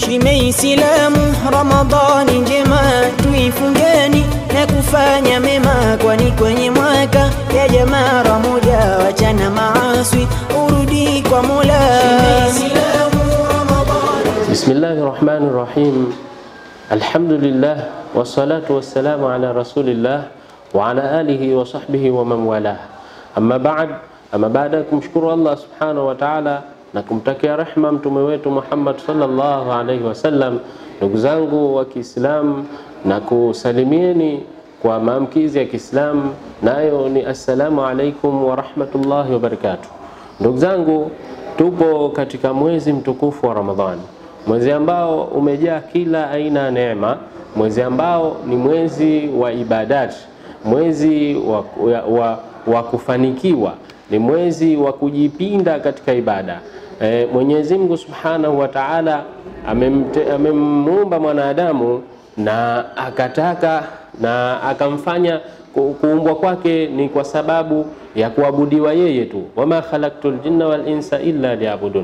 Shime Islamu, Ramadhani njema tuifungeni na kufanya mema, kwani kwenye mwaka ya jamaa moja, wachana maaswi urudi kwa Mola. Shime Islamu, Ramadhani Bismillahi rahmani rahim. Alhamdulillah wassalatu wassalamu ala rasulillah wa ala alihi wa sahbihi wa man walah. Amma ba'd, ama baada ya kumshukuru Allah subhanahu wa ta'ala na kumtakia rehma mtume wetu Muhammad sallallahu alaihi wasallam, ndugu zangu wa Kiislamu, na kusalimieni kwa maamkizi ya Kiislamu, nayo ni assalamu alaikum wa rahmatullahi wa barakatuh. Ndugu zangu, tupo katika mwezi mtukufu wa Ramadhani, mwezi ambao umejaa kila aina ya neema, mwezi ambao ni mwezi wa ibadati, mwezi wa, wa, wa, wa kufanikiwa, ni mwezi wa kujipinda katika ibada. E, Mwenyezi Mungu Subhanahu wa Ta'ala amemuumba mwanadamu na akataka na akamfanya kuumbwa kwake ni kwa sababu ya kuabudiwa yeye tu, wama khalaqtul jinna wal insa illa liyabudun.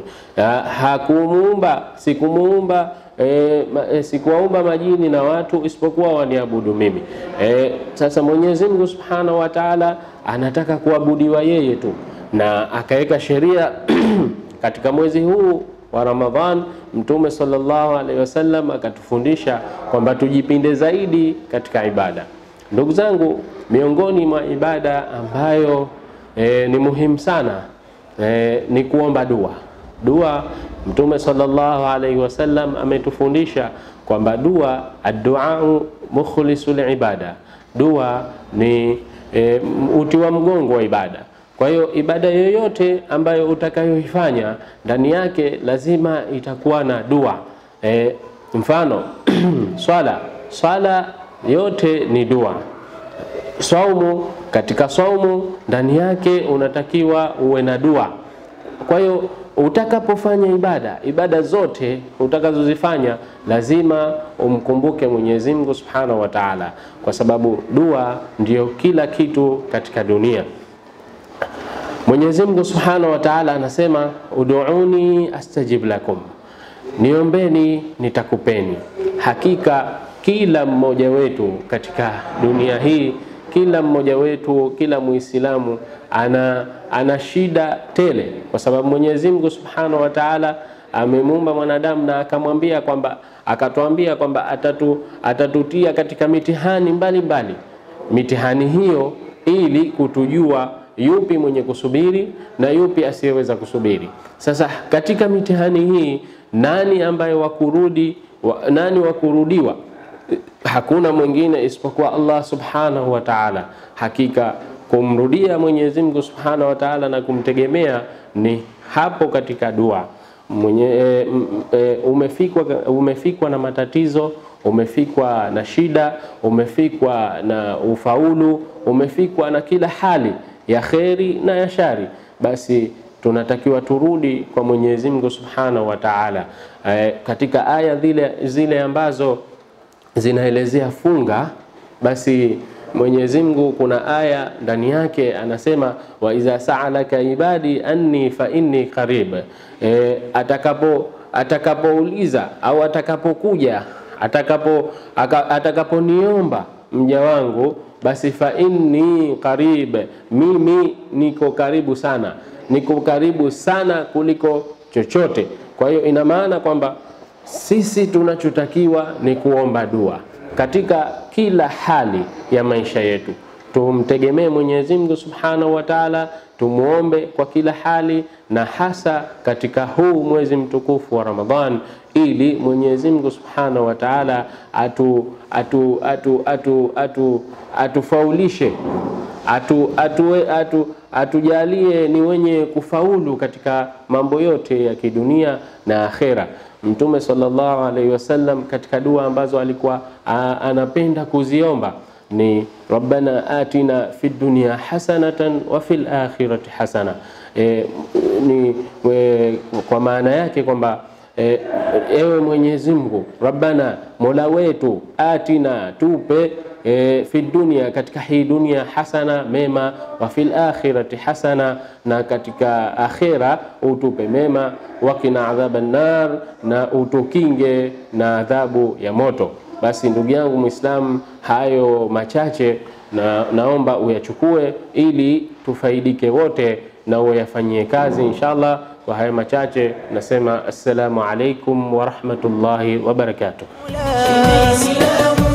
Hakumuumba, sikumuumba e, e, sikuwaumba majini na watu isipokuwa waniabudu mimi. E, sasa Mwenyezi Mungu Subhanahu wa Ta'ala anataka kuabudiwa yeye tu na akaweka sheria katika mwezi huu wa Ramadhan. Mtume sallallahu alaihi wasallam akatufundisha kwamba tujipinde zaidi katika ibada. Ndugu zangu, miongoni mwa ibada ambayo e, ni muhimu sana e, ni kuomba dua. Dua, Mtume sallallahu alaihi wasallam ametufundisha kwamba dua, adduau mukhlisul ibada, dua ni e, uti wa mgongo wa ibada. Kwa hiyo ibada yoyote ambayo utakayoifanya ndani yake lazima itakuwa na dua e, mfano swala, swala yote ni dua. Saumu, katika saumu ndani yake unatakiwa uwe na dua. Kwa hiyo utakapofanya ibada, ibada zote utakazozifanya lazima umkumbuke Mwenyezi Mungu Subhanahu wa Ta'ala, kwa sababu dua ndiyo kila kitu katika dunia. Mwenyezi Mungu Subhanahu wa Ta'ala anasema uduuni astajib lakum, niombeni nitakupeni. Hakika kila mmoja wetu katika dunia hii, kila mmoja wetu, kila Muislamu ana, ana shida tele, kwa sababu Mwenyezi Mungu Subhanahu wa Ta'ala amemuumba mwanadamu na akamwambia kwamba akatuambia kwamba atatu, atatutia katika mitihani mbalimbali mbali. Mitihani hiyo ili kutujua yupi mwenye kusubiri na yupi asiyeweza kusubiri. Sasa katika mitihani hii nani ambaye wakurudi wa, nani wakurudiwa? Hakuna mwingine isipokuwa Allah subhanahu wa ta'ala. Hakika kumrudia Mwenyezi Mungu subhanahu wa ta'ala na kumtegemea ni hapo katika dua mwenye, e, e, umefikwa, umefikwa na matatizo umefikwa na shida, umefikwa na ufaulu, umefikwa na kila hali ya kheri na ya shari, basi tunatakiwa turudi kwa Mwenyezi Mungu Subhanahu wa Ta'ala. E, katika aya zile, zile ambazo zinaelezea funga, basi Mwenyezi Mungu kuna aya ndani yake anasema, wa idha sa'alaka ibadi anni fa inni qarib. E, atakapo atakapouliza au atakapokuja atakapo atakaponiomba mja wangu basi fa inni qarib, mimi niko karibu sana, niko karibu sana kuliko chochote. Kwa hiyo ina maana kwamba sisi tunachotakiwa ni kuomba dua katika kila hali ya maisha yetu, tumtegemee Mwenyezi Mungu Subhanahu wa Ta'ala, tumuombe kwa kila hali, na hasa katika huu mwezi mtukufu wa Ramadhan, ili Mwenyezi Mungu Subhanahu wa Ta'ala atu atu atu atu atu atufaulishe atu, atu, atu, atujalie ni wenye kufaulu katika mambo yote ya kidunia na akhera. Mtume sallallahu alaihi wasallam katika dua ambazo alikuwa a, anapenda kuziomba ni rabbana atina fid dunya hasanatan wa fil akhirati hasana. E, ni we, kwa maana yake kwamba e, ewe Mwenyezi Mungu, Rabbana, mola wetu, atina, tupe e, fi dunia, katika hii dunia hasana, mema, wa fil akhirati hasana, na katika akhira utupe mema, wakina adhaba nar, na utukinge na adhabu ya moto. Basi ndugu yangu Muislamu, hayo machache na naomba uyachukue ili tufaidike wote na uyafanyie kazi inshallah. Kwa haya machache nasema assalamu alaikum wa rahmatullahi wa barakatuh. Islamu